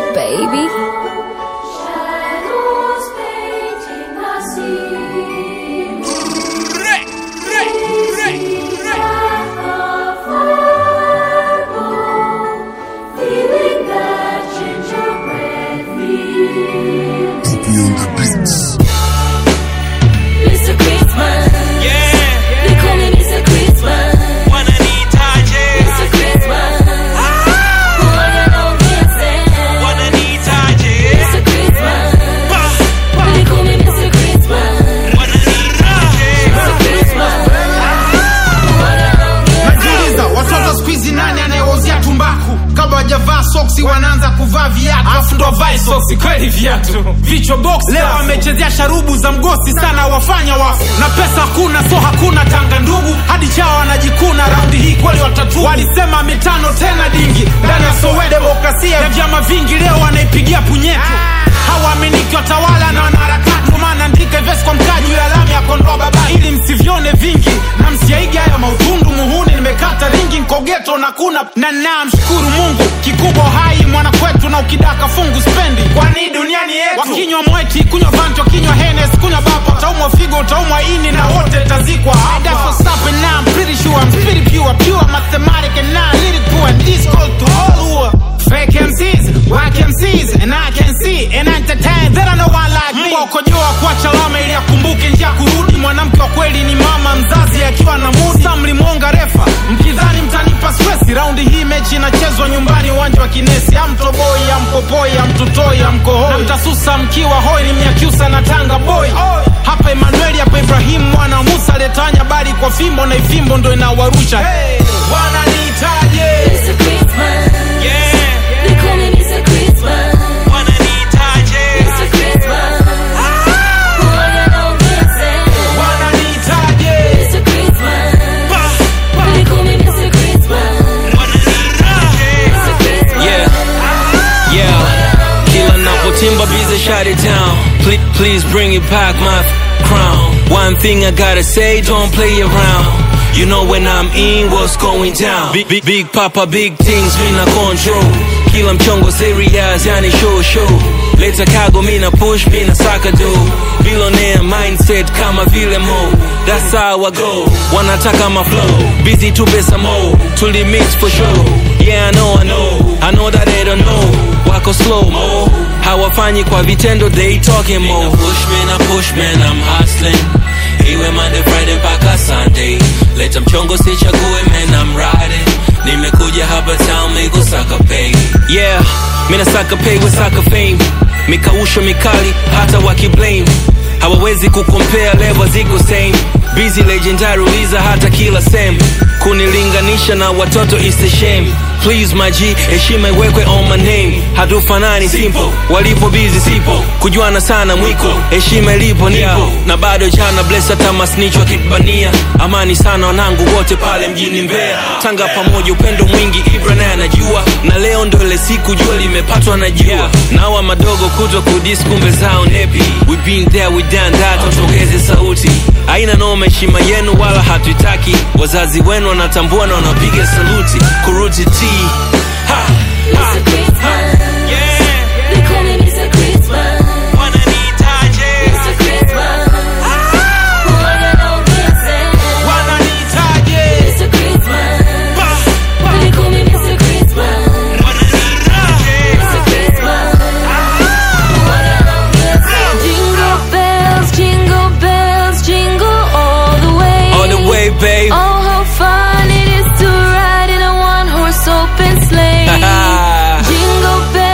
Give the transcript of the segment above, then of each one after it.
baby. Shadows painting the scene. Like a fireball, feeling that gingerbread feel. Mr. Christmas, they call me Mr. Christmas. Mr. Christmas, huwaga naongeze. Mr. Christmas, they call me Mr. Christmas. Mr. Christmas, huwaga naongeze. najiuliza watoto skuizi nani anayewauzia tumbaku kabla wajavaa soksi wanaanza kuvaa viatu afu ndo vae soksi kweli viatu vichwa box leo wamechezea sharubu za mgosi sana wafanya wafu na pesa hakuna so hakuna tanga ndugu hadi chao wanajikuna raundi hii kweli watatu walisema mitano tena dingi ndani ya soweto demokrasia ya vyama vingi leo wanaipigia punyeto hawaaminiki watawala na wanaharakati Ndio maana andika vesi kwa mkaji ya alama ya kondoa baba ili msivyone vingi na msiaige haya mautundu muhuni nimekata ringi nkogeto na kuna na namshukuru mungu kikubwa hai mwana kwetu na ukidaka fungu spendi kwani duniani yetu wakinywa mweti kunywa vanto kinywa henes kunywa bapa utaumwa figo utaumwa ini na wote tazikwa That's what's up and now I'm pretty sure I'm pretty pure pure mathematic and now lyrical and this called to all who are fake MCs whack MCs and I can see and entertain that I know one like me Mbwa ukojoa kuacha lama ili akumbuke njia kurudi mwanamke wa kweli ni mama mzazi akiwa na mudi Sa mlimonga refa mkidhani mtanipa stress raundi hii mechi inachezwa nyumbani uwanja wa kinesi amtoboi amkopoi amtutoi amkohoi na mtasusa mkiwa hoi ni mnyakyusa na tanga boy hapa emanueli hapa ibrahimu mwana wa musa letanya bali kwa fimbo na ifimbo ndo inawarusha hey, wananiitaje Mr. Christmas, they call me Mr. Christmas. Mr. Christmas, huwaga naongeze. wananiitaje Mr. Christmas, they call me Mr. Christmas. Mr. Christmas, Yeah, yeah. Kila napotimba bize shut it down. Please, please bring it back my f- crown. One thing I gotta say, don't play around. You know when I'm in, what's going down. Big, big, big papa, big things, mina control. Kila mchongo serious, yani show show. Leta kago, mina push, mina saka do. Billionaire mindset kama vile mo. That's how I go. Wanataka my flow. Busy to pesa mo. Tuli mix for sure. Yeah, I know, I know. I know that they don't know. Wako slow mo. Hawafanyi kwa vitendo, they talking more. Push me na push man, I'm hustling. Iwe Monday, Friday mpaka Sunday. Leta mchongo sichague man, I'm riding. Nimekuja hapa town mi kusaka pay. Yeah, mina saka pay with saka fame. Mikausho mikali hata wakiblame. Hawawezi kukompea level ziko same. Busy legendary uliza hata kila same. Kunilinganisha na watoto is a shame. Please my G, heshima iwekwe on my name. Hatufanani simple, walipo busy sipo. Kujuana sana mwiko, heshima ilipo nipo. Na bado jana bless hata masnitch wakibania. Amani sana wanangu wote pale mjini Mbeya. Tanga pamoja upendo mwingi Ibra naye anajua. Na leo ndo ile siku jua limepatwa na jua. Na hawa madogo kuto kudis kumbe zao nepi. We been there, we done that, tuongeze sauti. Haina noma heshima yenu wala hatuitaki. Wazazi wenu wanatambua na wanapiga saluti. Kuruti T. Ha, ha, Mr. Christmas, they call me Mr. Christmas. Mr. Christmas, huwaga naongeze. wananiitaje Mr. Christmas, they call me Mr. Christmas. Mr. Christmas, huwaga naongeze. Jingle bells, jingle bells, jingle all the way. all the way, babe. Oh, how fun it is to ride in a one-horse open sleigh. Jingle bells.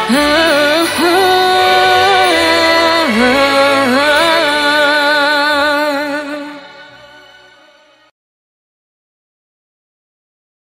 Ah.